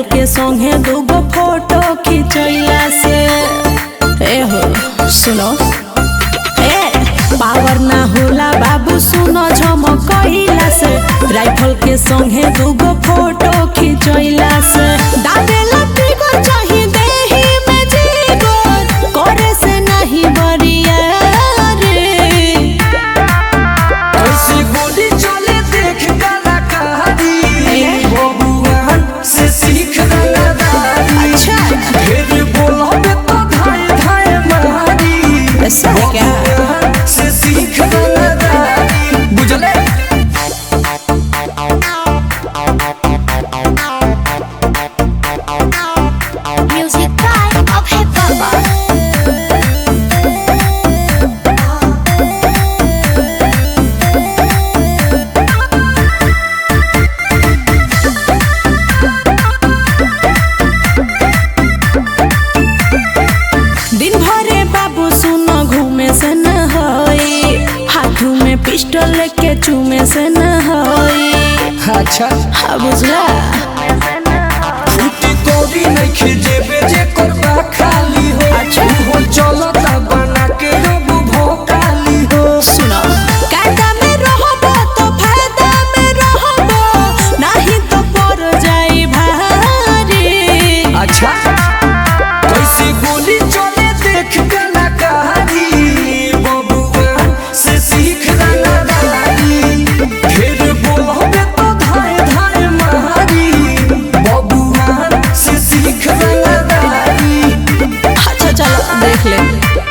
के संगे दूगो फोटो खिंचैला से ए हो सुनो ए पावर ना होला बाबू सुनो झमकैला से राइफल के संगे दूगो फोटो खिंचैला से दादेला फिगर चाही देही में जीगर करे से नहीं बरिया रे ऐसे गोली चले देख कलाकारी ए? बबुआन से सीख रंगदारी अच्छा। फिर बोलोगे तो धाए धाए मारी ऐसा है क्या? बबुआन से सीख रंगदारी बुझले Music by of hip hop. दिन भरे बाबू सुनो घूमे से न होई हाथू में पिस्टल लेके चूमे से न होई अच्छा हाँ बुझला फूटी कोरी नहीं खिजेबे जे करबा खाली हो अच्छा। हो चलता बना के रब भोकाली हो सुनो कायदा में रहबो तो फायदा में रहबो नहीं तो पड़ जाई भारी अच्छा कैसे गोली चले देख कलाकारी बबुआ से सीख रंगदारी फिर बोलोगे तो धाए धाए मारी बबुआ से सीख रंगदारी अच्छा चलो देख ले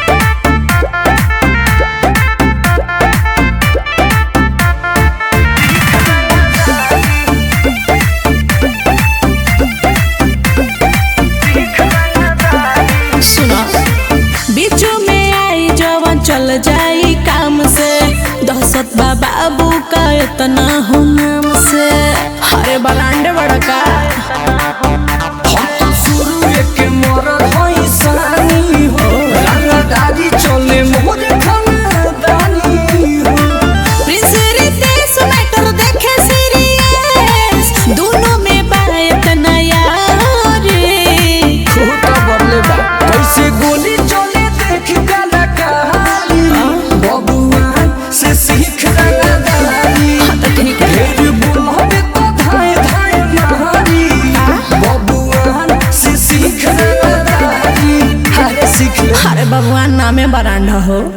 सुनो बीचों में आई जवन चल जाई काम से दहशत बा बाबू का इतना हो नाम से अरे बलांडे बड़का हम तो शुरू एक मरद हई सानी हो रंगदारी चले मोर खानदानी हो प्रिंस रितेश मैटर देखे सीरियस दोनों में बा इतना यार खोटा बरले बा कैसे गोली चले देख कलाकारी बबुआ से सीख रंगदारी तो ठीक है फिर बोलोगे तो धाए धाए मारी बबुआ से सीख रंगदारी अरे सीख ले अरे भगवान नामे बरांडा हो